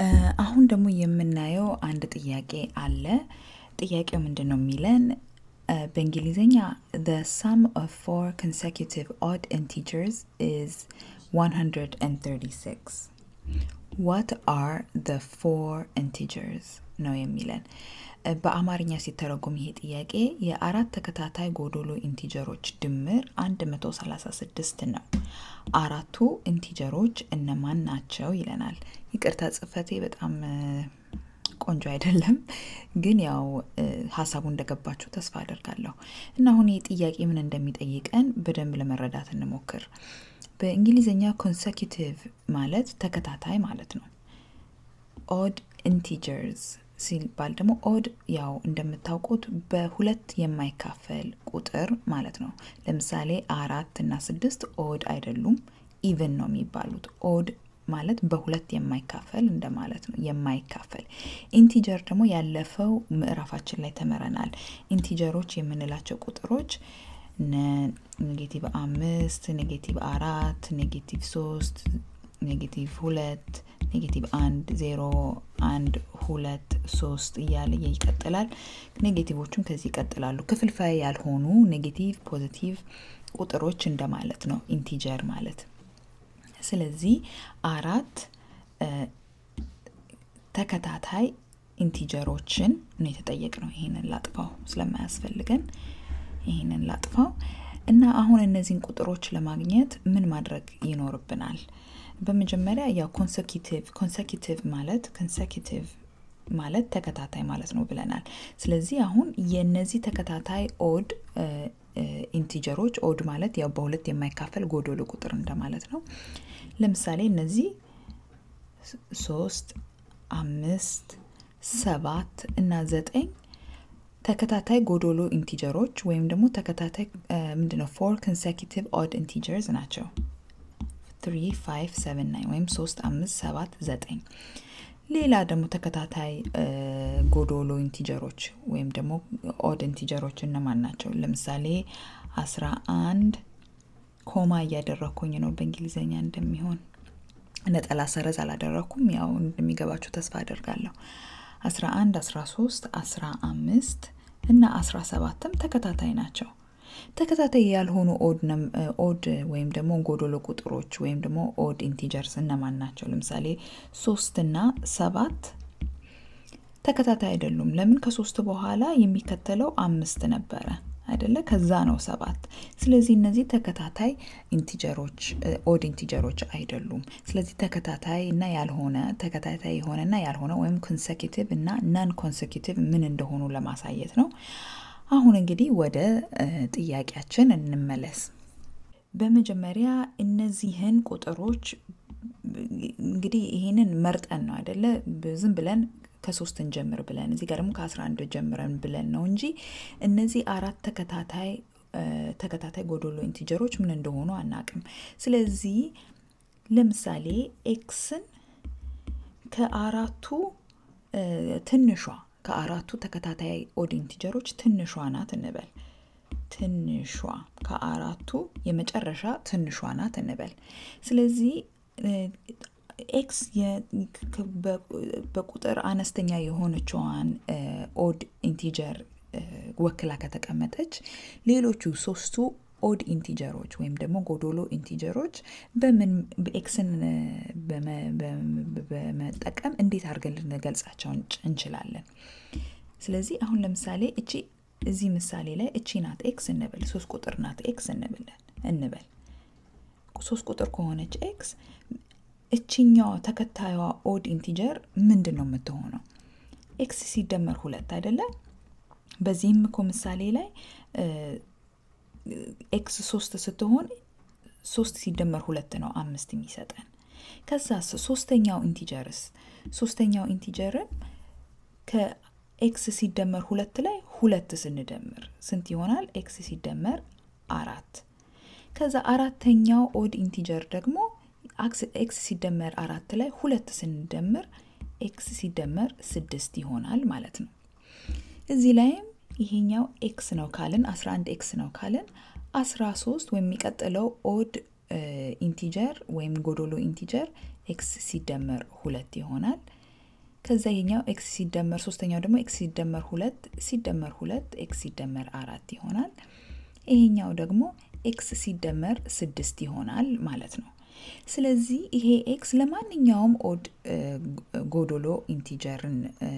አሁን ደግሞ የምናየው አንድ ጥያቄ አለ። ጥያቄው ምንድን ነው የሚለን በእንግሊዝኛ the sum of four consecutive odd integers is 136 what are the four integers ነው የሚለን በአማርኛ ሲተረጎም ይሄ ጥያቄ የአራት ተከታታይ ጎዶሎ ኢንቲጀሮች ድምር 136 ነው። አራቱ ኢንቲጀሮች እነማን ናቸው ይለናል። ይቅርታ ጽፈቴ በጣም ቆንጆ አይደለም፣ ግን ያው ሀሳቡ እንደገባችሁ ተስፋ አደርጋለሁ። እና አሁን ይህ ጥያቄ ምን እንደሚጠይቀን በደንብ ለመረዳት እንሞክር። በእንግሊዝኛ ኮንሰኪቲቭ ማለት ተከታታይ ማለት ነው። ኦድ ኢንቲጀርስ ሲባል ደግሞ ኦድ ያው እንደምታውቁት በሁለት የማይካፈል ቁጥር ማለት ነው። ለምሳሌ አራት እና ስድስት ኦድ አይደሉም፣ ኢቨን ነው የሚባሉት። ኦድ ማለት በሁለት የማይካፈል እንደማለት ነው። የማይካፈል ኢንቲጀር ደግሞ ያለፈው ምዕራፋችን ላይ ተምረናል። ኢንቲጀሮች የምንላቸው ቁጥሮች ኔጌቲቭ አምስት፣ ኔጌቲቭ አራት፣ ኔጌቲቭ ሶስት፣ ኔጌቲቭ ሁለት ኔጌቲቭ አንድ ዜሮ አንድ ሁለት ሶስት እያለ ይቀጥላል። ኔጌቲቮቹም ከዚህ ይቀጥላሉ። ክፍልፋይ ያልሆኑ ኔጌቲቭ ፖዚቲቭ ቁጥሮች እንደማለት ነው ኢንቲጀር ማለት። ስለዚህ አራት ተከታታይ ኢንቲጀሮችን ነው የተጠየቅ ነው። ይህንን ላጥፋው ስለማያስፈልገን ይህንን ላጥፋው እና አሁን እነዚህን ቁጥሮች ለማግኘት ምን ማድረግ ይኖርብናል? በመጀመሪያ ያው ኮንሰኪቲቭ ኮንሰኪቲቭ ማለት ኮንሰኪቲቭ ማለት ተከታታይ ማለት ነው ብለናል። ስለዚህ አሁን የነዚህ ተከታታይ ኦድ ኢንቲጀሮች ኦድ ማለት ያው በሁለት የማይካፈል ጎዶሎ ቁጥር እንደማለት ነው። ለምሳሌ እነዚህ ሶስት፣ አምስት፣ ሰባት እና ዘጠኝ ተከታታይ ጎዶሎ ኢንቲጀሮች ወይም ደግሞ ተከታታይ ምንድነው ፎር ኮንሰኪቲቭ ኦድ ኢንቲጀርስ ናቸው። 3 5 7 9 ወይም 3 5 7 9 ሌላ ደግሞ ተከታታይ ጎዶሎ ኢንቲጀሮች ወይም ደግሞ ኦድ ኢንቲጀሮች እነማን ናቸው? ለምሳሌ 11 ኮማ እያደረግኩኝ ነው በእንግሊዝኛ እንደሚሆን ነጠላ ሰረዝ አላደረግኩም። ያው እንደሚገባችሁ ተስፋ አደርጋለሁ። 11 13 15 እና 17ም ተከታታይ ናቸው። ተከታታይ ያልሆኑ ኦድ ወይም ደግሞ ጎዶሎ ቁጥሮች ወይም ደግሞ ኦድ ኢንቲጀርስ እነማን ናቸው? ለምሳሌ ሶስት እና ሰባት ተከታታይ አይደሉም። ለምን? ከሶስት በኋላ የሚከተለው አምስት ነበረ አይደለ? ከዛ ነው ሰባት። ስለዚህ እነዚህ ተከታታይ ኢንቲጀሮች ኦድ ኢንቲጀሮች አይደሉም። ስለዚህ ተከታታይ እና ያልሆነ ተከታታይ የሆነና ያልሆነ ወይም ኮንሰኪቲቭ እና ናን ኮንሰኪቲቭ ምን እንደሆኑ ለማሳየት ነው። አሁን እንግዲህ ወደ ጥያቄያችን እንመለስ። በመጀመሪያ እነዚህን ቁጥሮች እንግዲህ ይህንን መርጠን ነው አይደለ? ዝም ብለን ከሶስት እንጀምር ብለን እዚህ ጋር ደግሞ ከአስራ አንድ ጀምረን ብለን ነው እንጂ እነዚህ አራት ተከታታይ ተከታታይ ጎዶሎ ኢንቲጀሮች ምን እንደሆኑ አናቅም። ስለዚህ ለምሳሌ ኤክስን ከአራቱ ትንሿ ከአራቱ ተከታታይ ኦድ ኢንቲጀሮች ትንሿ ናት እንበል። ትንሿ ከአራቱ የመጨረሻ ትንሿ ናት እንበል። ስለዚህ ኤክስ በቁጥር አነስተኛ የሆነችዋን ኦድ ኢንቲጀር ወክላ ከተቀመጠች ሌሎቹ ሶስቱ ኦድ ኢንቲጀሮች ወይም ደግሞ ጎዶሎ ኢንቲጀሮች በምን ኤክስን በመጠቀም እንዴት አድርገን ልንገልጻቸው እንችላለን? ስለዚህ አሁን ለምሳሌ እቺ እዚህ ምሳሌ ላይ እቺ ናት ኤክስ እንበል፣ ሶስት ቁጥር ናት ኤክስ እንበል እንበል ሶስት ቁጥር ከሆነች ኤክስ እችኛዋ ተከታዩዋ ኦድ ኢንቲጀር ምንድን ነው የምትሆነው? ኤክስ ሲደመር ሁለት አይደለም? በዚህም እኮ ምሳሌ ላይ ኤክስ ሶስት ስትሆን ሶስት ሲደመር ሁለት ነው አምስት የሚሰጠን። ከዛ ሶስተኛው ኢንቲጀርስ ሶስተኛው ኢንቲጀርን ከኤክስ ሲደመር ሁለት ላይ ሁለት ስንደምር ስንት ይሆናል? ኤክስ ሲደመር አራት። ከዛ አራተኛው ኦድ ኢንቲጀር ደግሞ ኤክስ ሲደመር አራት ላይ ሁለት ስንደምር ኤክስ ሲደመር ስድስት ይሆናል ማለት ነው። እዚህ ላይም ይሄኛው ኤክስ ነው ካልን 11 ኤክስ ነው ካልን 13 ወይም የሚቀጥለው ኦድ ኢንቲጀር ወይም ጎዶሎ ኢንቲጀር ኤክስ ሲደመር ሁለት ይሆናል። ከዛ ይሄኛው ኤክስ ሲደመር ሶስተኛው ደግሞ ኤክስ ሲደመር ሁለት ሲደመር ሁለት ኤክስ ሲደመር አራት ይሆናል። ይሄኛው ደግሞ ኤክስ ሲደመር ስድስት ይሆናል ማለት ነው። ስለዚህ ይሄ ኤክስ ለማንኛውም ኦድ ጎዶሎ ኢንቲጀርን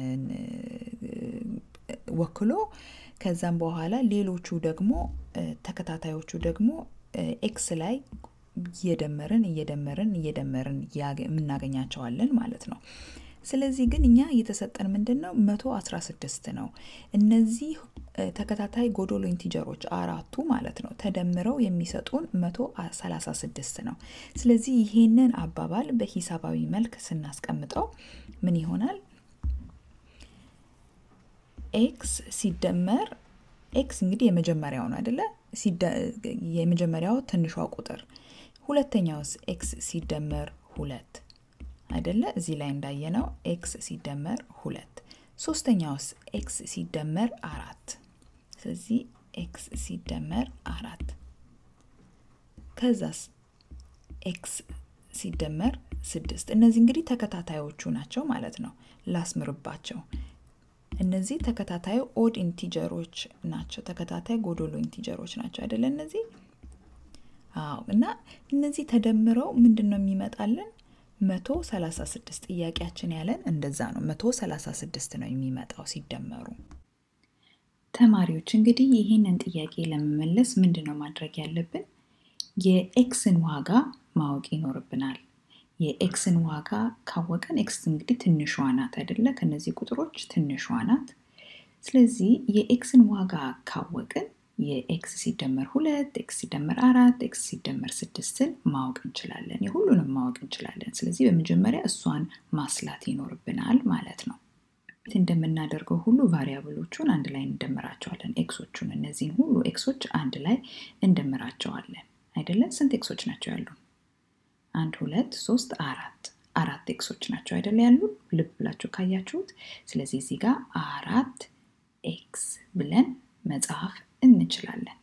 ወክሎ ከዛም በኋላ ሌሎቹ ደግሞ ተከታታዮቹ ደግሞ ኤክስ ላይ እየደመርን እየደመርን እየደመርን የምናገኛቸዋለን ማለት ነው። ስለዚህ ግን እኛ እየተሰጠን ምንድን ነው መቶ አስራ ስድስት ነው። እነዚህ ተከታታይ ጎዶሎ ኢንቲጀሮች አራቱ ማለት ነው ተደምረው የሚሰጡን መቶ ሰላሳ ስድስት ነው። ስለዚህ ይሄንን አባባል በሂሳባዊ መልክ ስናስቀምጠው ምን ይሆናል? ኤክስ ሲደመር ኤክስ እንግዲህ የመጀመሪያው ነው አይደለ? የመጀመሪያው ትንሿ ቁጥር ሁለተኛውስ ኤክስ ሲደመር ሁለት አይደለ? እዚህ ላይ እንዳየነው ኤክስ ሲደመር ሁለት። ሶስተኛውስ ኤክስ ሲደመር አራት። ስለዚህ ኤክስ ሲደመር አራት። ከዛስ ኤክስ ሲደመር ስድስት። እነዚህ እንግዲህ ተከታታዮቹ ናቸው ማለት ነው። ላስምርባቸው። እነዚህ ተከታታይ ኦድ ኢንቲጀሮች ናቸው። ተከታታይ ጎዶሎ ኢንቲጀሮች ናቸው አይደለ? እነዚህ አዎ። እና እነዚህ ተደምረው ምንድን ነው የሚመጣልን? መቶ ሰላሳ ስድስት ጥያቄያችን ያለን እንደዛ ነው። መቶ ሰላሳ ስድስት ነው የሚመጣው ሲደመሩ። ተማሪዎች እንግዲህ ይህንን ጥያቄ ለመመለስ ምንድን ነው ማድረግ ያለብን? የኤክስን ዋጋ ማወቅ ይኖርብናል። የኤክስን ዋጋ ካወቀን ኤክስ እንግዲህ ትንሿ ናት አይደለ? ከነዚህ ቁጥሮች ትንሿ ናት። ስለዚህ የኤክስን ዋጋ ካወቅን የኤክስ ሲደመር ሁለት ኤክስ ሲደመር አራት ኤክስ ሲደመር ስድስትን ማወቅ እንችላለን። የሁሉንም ማወቅ እንችላለን። ስለዚህ በመጀመሪያ እሷን ማስላት ይኖርብናል ማለት ነው። እንደምናደርገው ሁሉ ቫሪያብሎቹን አንድ ላይ እንደምራቸዋለን። ኤክሶቹን እነዚህን ሁሉ ኤክሶች አንድ ላይ እንደምራቸዋለን አይደለም? ስንት ኤክሶች ናቸው ያሉን? አንድ ሁለት ሶስት አራት አራት ኤክሶች ናቸው አይደለ ያሉ ልብ ብላችሁ ካያችሁት። ስለዚህ እዚህ ጋር አራት ኤክስ ብለን መጻፍ እንችላለን።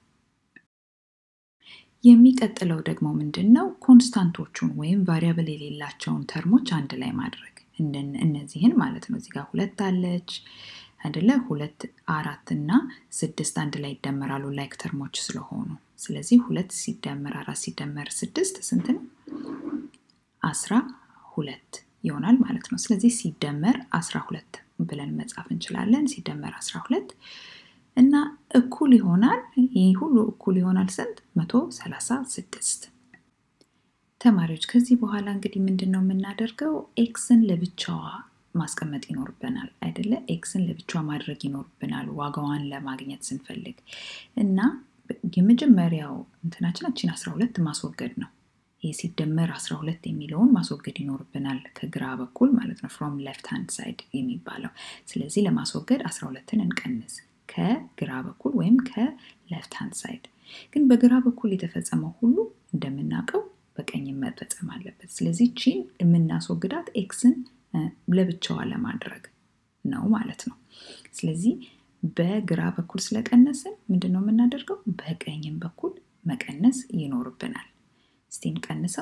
የሚቀጥለው ደግሞ ምንድን ነው? ኮንስታንቶቹን ወይም ቫሪያብል የሌላቸውን ተርሞች አንድ ላይ ማድረግ እነዚህን ማለት ነው። እዚህ ጋር ሁለት አለች አይደለ? ሁለት አራት እና ስድስት አንድ ላይ ይደመራሉ ላይክ ተርሞች ስለሆኑ። ስለዚህ ሁለት ሲደመር አራት ሲደመር ስድስት ስንት ነው? አስራ ሁለት ይሆናል ማለት ነው። ስለዚህ ሲደመር አስራ ሁለት ብለን መጻፍ እንችላለን። ሲደመር አስራ ሁለት እና እኩል ይሆናል። ይህ ሁሉ እኩል ይሆናል ስንት? መቶ ሰላሳ ስድስት ተማሪዎች ከዚህ በኋላ እንግዲህ ምንድን ነው የምናደርገው? ኤክስን ለብቻዋ ማስቀመጥ ይኖርብናል አይደለ? ኤክስን ለብቻዋ ማድረግ ይኖርብናል ዋጋዋን ለማግኘት ስንፈልግ እና የመጀመሪያው እንትናችን አችን 12 ማስወገድ ነው። ይህ ሲደመር 12 የሚለውን ማስወገድ ይኖርብናል ከግራ በኩል ማለት ነው። ፍሮም ሌፍት ሃንድ ሳይድ የሚባለው ስለዚህ ለማስወገድ 12ን እንቀንስ ከግራ በኩል ወይም ከሌፍት ሃንድ ሳይድ። ግን በግራ በኩል የተፈጸመው ሁሉ እንደምናውቀው በቀኝ መፈጸም አለበት። ስለዚህ ቺን የምናስወግዳት ኤክስን ለብቻዋ ለማድረግ ነው ማለት ነው። ስለዚህ በግራ በኩል ስለቀነስን ምንድን ነው የምናደርገው? በቀኝም በኩል መቀነስ ይኖርብናል። እስቲ እንቀንሰው።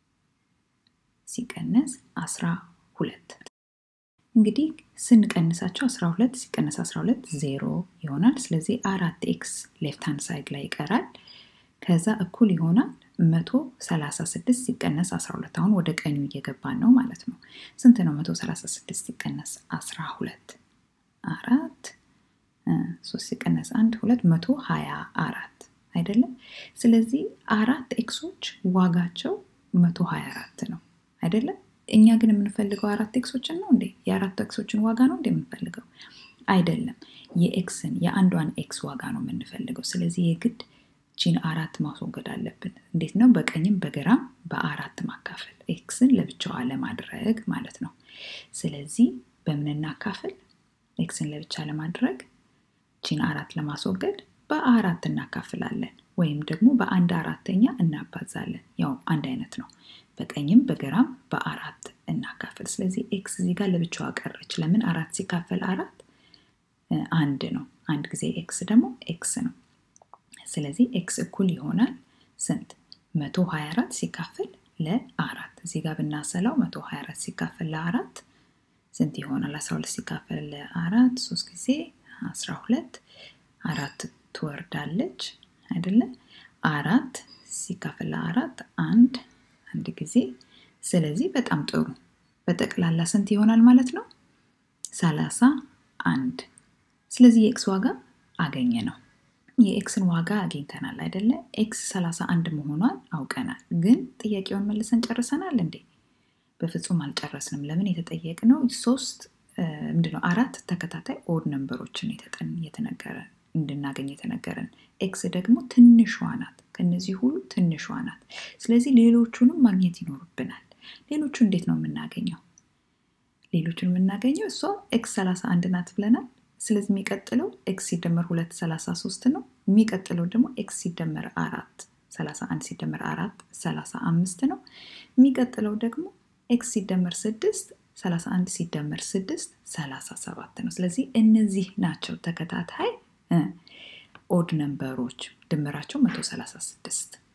ሲቀነስ አስራ ሁለት እንግዲህ ስንቀንሳቸው 12 ሲቀነስ 12 ዜሮ ይሆናል። ስለዚህ አራት ኤክስ ሌፍት ሃንድ ሳይድ ላይ ይቀራል። ከዛ እኩል ይሆናል 136 ሲቀነስ 12 አሁን ወደ ቀኙ እየገባን ነው ማለት ነው። ስንት ነው 136 ሲቀነስ 12? አራት ሶስት ሲቀነስ አንድ ሁለት መቶ ሀያ አራት አይደለም። ስለዚህ አራት ኤክሶች ዋጋቸው መቶ ሀያ አራት ነው አይደለም። እኛ ግን የምንፈልገው አራት ኤክሶችን ነው እንዴ? የአራት ኤክሶችን ዋጋ ነው እንዴ የምንፈልገው? አይደለም። የኤክስን የአንዷን ኤክስ ዋጋ ነው የምንፈልገው። ስለዚህ የግድ ቺን አራት ማስወገድ አለብን። እንዴት ነው? በቀኝም በግራም በአራት ማካፈል፣ ኤክስን ለብቻዋ ለማድረግ ማለት ነው። ስለዚህ በምን እናካፍል? ኤክስን ለብቻ ለማድረግ ቺን አራት ለማስወገድ በአራት እናካፍላለን፣ ወይም ደግሞ በአንድ አራተኛ እናባዛለን። ያው አንድ አይነት ነው። በቀኝም በግራም በአራት እናካፍል። ስለዚህ ኤክስ እዚህ ጋር ለብቻዋ ቀረች። ለምን? አራት ሲካፈል አራት አንድ ነው። አንድ ጊዜ ኤክስ ደግሞ ኤክስ ነው። ስለዚህ ኤክስ እኩል ይሆናል ስንት? መቶ ሀያ አራት ሲካፈል ለአራት እዚህ ጋር ብናሰላው መቶ ሀያ አራት ሲካፈል ለአራት ስንት ይሆናል? 12 ሲካፈል ለአራት ሶስት ጊዜ 12 አራት ትወርዳለች አይደለ? አራት ሲካፈል ለአራት አንድ አንድ ጊዜ። ስለዚህ በጣም ጥሩ። በጠቅላላ ስንት ይሆናል ማለት ነው? ሰላሳ አንድ። ስለዚህ የኤክስ ዋጋ አገኘ ነው። የኤክስን ዋጋ አግኝተናል አይደለ? ኤክስ 31 መሆኗን አውቀናል። ግን ጥያቄውን መልሰን ጨርሰናል እንዴ? በፍጹም አልጨረስንም። ለምን የተጠየቅነው ሶስት ምንድነው አራት ተከታታይ ኦድ ነንበሮችን የተነገረ እንድናገኝ የተነገረን። ኤክስ ደግሞ ትንሿ ናት፣ ከነዚህ ሁሉ ትንሿ ናት። ስለዚህ ሌሎቹንም ማግኘት ይኖርብናል። ሌሎቹ እንዴት ነው የምናገኘው? ሌሎቹን የምናገኘው እሷ ኤክስ 31 ናት ብለናል። ስለዚህ የሚቀጥለው ኤክስ ሲደመር ሁለት 33 ነው። የሚቀጥለው ደግሞ ኤክስ ሲደመር አራት 31 ሲደመር አራት 35 ነው። የሚቀጥለው ደግሞ ኤክስ ሲደመር ስድስት 31 ሲደመር ስድስት 37 ነው። ስለዚህ እነዚህ ናቸው ተከታታይ ኦድ ነንበሮች ድምራቸው 136